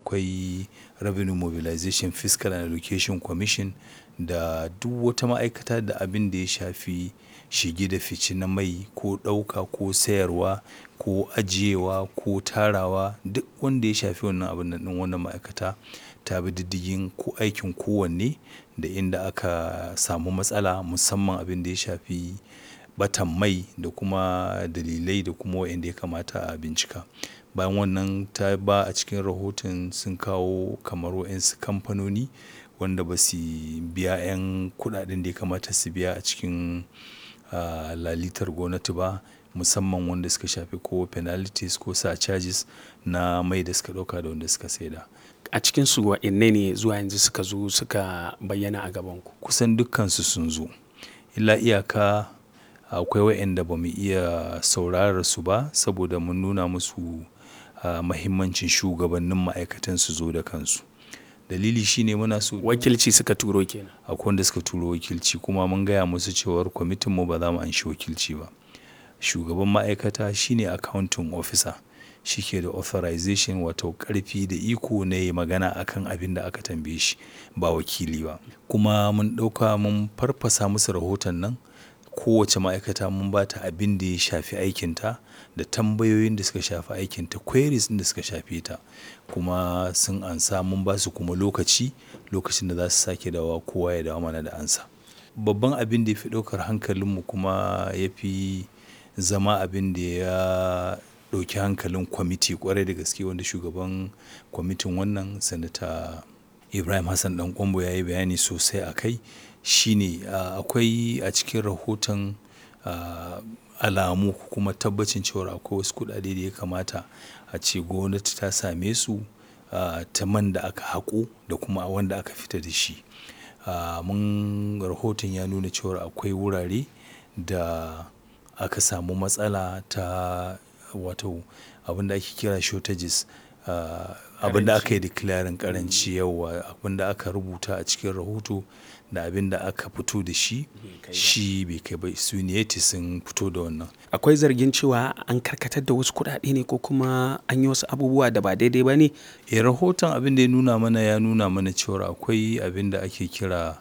akwai revenue mobilization fiscal and allocation commission da duk wata ma'aikata da abin da ya shafi shige da fice na mai ko ɗauka ko sayarwa ko ajiyewa ko tarawa duk wanda ya shafi wannan abun nan ɗin wannan ma'aikata ta bi diddigin ko aikin kowanne da inda aka samu matsala musamman abin da ya shafi ɓatan mai da kuma dalilai da kuma wa'yanda ya kamata a bincika. Bayan wannan ta ba a cikin rahoton sun kawo kamar wa'yansu kamfanoni wanda ba su biya 'yan kuɗaɗen da ya kamata su biya a cikin ah lalitar gwamnati ba musamman wanda suka shafi ko penalties ko surcharges na mai da suka ɗauka da wanda suka saida. A cikinsu wa'inne ne zuwa yanzu suka zo suka bayyana a gabanku? Kusan dukkansu sun zo. Illa iyaka akwai wa'yanda ba mu iya saurarar su ba saboda mun nuna musu ah mahimmancin shugabannin ma'aikatan su zo da kansu. Dalili shine muna so Wakilci suka turo kenan. akwai wanda suka turo wakilci kuma mun gaya musu cewar kwamitin mu ba za mu anshi wakilci ba. Shugaban ma'aikata shine accounting officer. Shi ke da authorization wato ƙarfi da iko na yayi magana akan abin da aka tambaye shi ba wakili ba. Kuma mun ɗauka mun farfasa musu rahoton nan kowace ma'aikata mun ba ta abin da ya shafi aikinta da tambayoyin da suka shafi aikinta queries ɗin da suka shafe ta. Kuma sun ansa mun ba su kuma lokaci, lokacin da za su sake dawowa kowa ya dawo mana da amsa. Babban abin da ya fi ɗaukar hankalin mu kuma ya fi zama abin da ya ɗauki hankalin kwamiti ƙwarai da gaske wanda shugaban kwamitin wannan Sanata Ibrahim Hassan Ɗan Ƙwairo ya yi bayani sosai a kai shine ah akwai a cikin rahoton ah alamu kuma tabbacin cewar akwai wasu kuɗaɗe da ya kamata a ce gwamnati ta same su ah ta man da aka haƙo da kuma wanda aka fita da shi. Ah mun rahoton ya nuna cewar akwai wurare da aka samu matsala ta wato abin da ake kira shortages ah abin da aka yi declaring ƙaranci yauwa abin da aka rubuta a cikin rahoto da abin da aka fito da shi shi bai kai ba su niyeti sun fito da wannan. Akwai zargin cewa an karkatar da wasu kuɗaɗe ne ko kuma an yi wasu abubuwa da ba daidai ba ne? Eh rahoton abin da ya nuna mana ya nuna mana cewar akwai abin da ake kira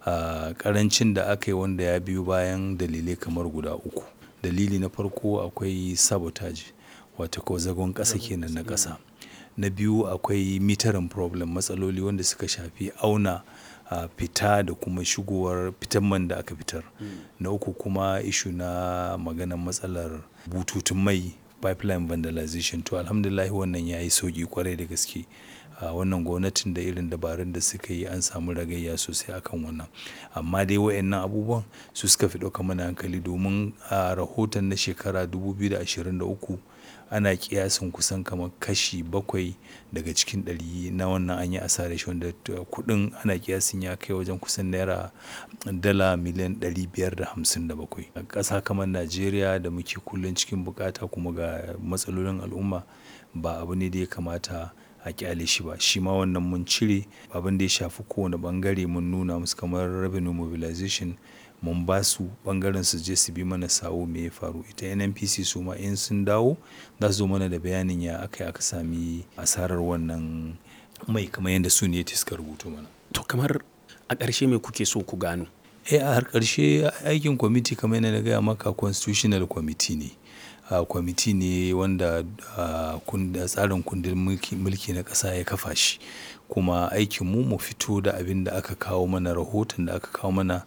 ah ƙarancin da aka yi wanda ya biyo bayan dalilai kamar guda uku. Dalili na farko akwai sabotage wato ko zagon ƙasa kenan na ƙasa. Na biyu akwai metering problem matsaloli wanda suka shafi auna ah fita da kuma shigowar fitan man da aka fitar. Na uku kuma issue na maganan matsalar bututun mai pipeline vandalization to Alhamdulillah wannan ya yi sauƙi ƙwarai da gaske. Ah wannan gwamnatin da irin dabarun da suka yi an samu ragayya sosai a kan wannan. Amma dai wa'yannan abubuwan su suka fi ɗaukan mana hankali domin a rahoton na shekara dubu biyu da ashirin da uku ana ƙiyasin kusan kamar kashi bakwai daga cikin ɗari na wannan an yi asarar shi wanda kuɗin ana ƙiyasin ya kai wajen kusan naira dala miliyan ɗari biyar da hamsin da bakwai. A ƙasa kamar Najeriya da muke kullum cikin bukata kuma ga matsalolin al'umma ba abu ne da ya kamata a ƙyale shi ba. Shi ma wannan mun cire abin da ya shafi kowane ɓangare mun nuna musu kamar revenue mobilization mun ba su ɓangaren su je su bi mana sawu me ya faru. Ita NNPC su ma in sun dawo za su zo mana da bayanin ya aka yi aka sami asarar wannan mai kamar yadda su niyeti suka rubuto mana. To kamar a ƙarshe me kuke so ku gano? Eh a har ƙarshe aikin kwamiti kamar yadda na gaya maka constitutional committee ne. Ah kwamiti ne wanda ah tsarin kundin mulki mulki na ƙasa ya kafa shi. Kuma aikin mu mu fito da abin da aka kawo mana rahoton da aka kawo mana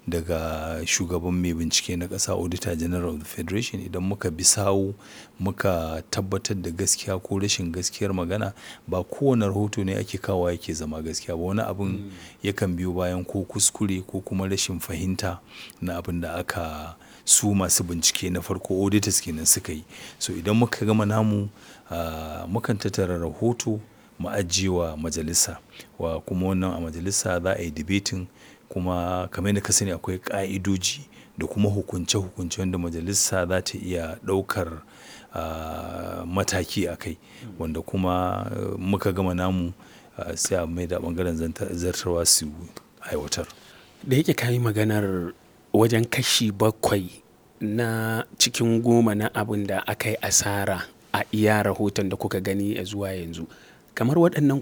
daga shugaban mai bincike na ƙasa Auditor General of the Federation idan muka bi sawu muka tabbatar da gaskiya ko rashin gaskiyar magana ba kowane rahoto ne ake kawowa yake zama gaskiya ba. Wani abun yakan biyo bayan ko kuskure ko kuma rashin fahimta na abin da aka su masu bincike na farko auditors kenan suka yi. So idan muka gama namu ah mukan tattara rahoto mu ajiye wa majalisa wa kuma wannan a majalisa za a yi debating kuma kamar yadda ka sani akwai ƙa'idoji da kuma hukunce hukunce wanda majalisa za ta iya ɗaukar ah mataki a kai. Wanda kuma muka gama namu sai a maida ɓangaren zartarwa su aiwatar. Da yake ka yi maganar wajen kashi bakwai na cikin goma na abin da aka yi asara a iya rahoton da kuka gani zuwa yanzu. Kamar waɗannan